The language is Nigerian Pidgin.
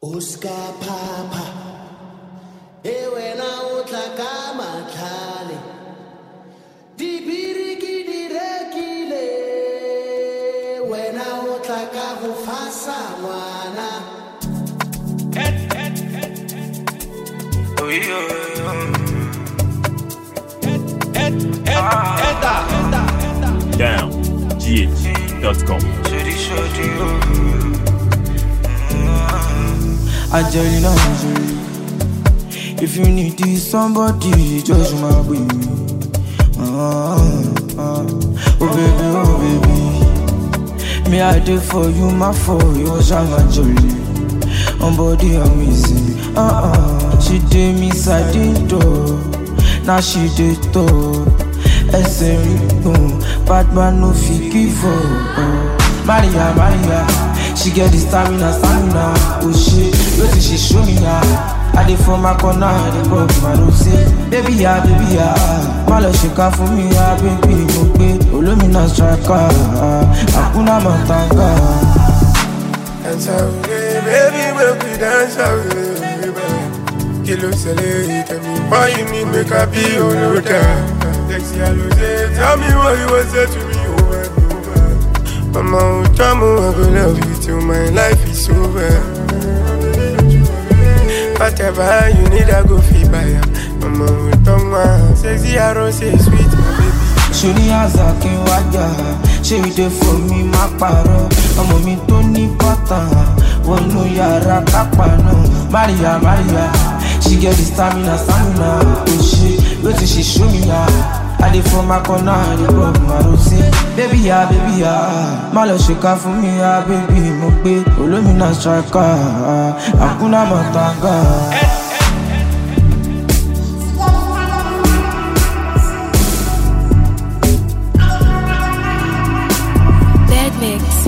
o ska phapha e wena o tla ka matlhale dibiri ke di rekile wena o tla ka go fasa ngwana down gh.com. Angelina Jolie. If you need this somebody, just my baby. Ah, ah. Oh baby, oh baby. Me I did for you, my for you, Shama Jolie. On body amazing. Ah ah. She did me side door. Now she did top. Ẹsẹ̀ rí gbọ̀n, bad man no fit give up. Maria, Maria, she get the stamina, stamina. Oh shit, wetin she show me ya? I dey for my corner, I dey pop my rose. Baby ya, baby ya, má lọ ṣèkà fún mi ya, baby mo gbé olómìnà striker, àkúnná mọ̀tàngà. Dance away, baby, make we dance away, baby. Kí ló ṣẹlẹ̀, tell me why you need make I be your loader. Sexy Alose, tell me what you want say to me over and over. Mama, oh, Jamu, I go love you till my life is over. Whatever you need, I go feel by ya. Mama, oh, Toma, sexy Alose, sweet, my baby. ṣòní àzà kí n wájà ṣé ìdè fún mi má parọ́ ọmọ mi tó ní bọ́tà wọnú yàrá kápá náà maria maria she get the stamina stamina kò ṣe wetin she show me ya i dey for my corner i dey rub my rose baby ya baby ya má lọ ṣèkà fún mi ya baby mo gbé olómìnà striker àkúnná mọ̀tàngà. Dead Mix.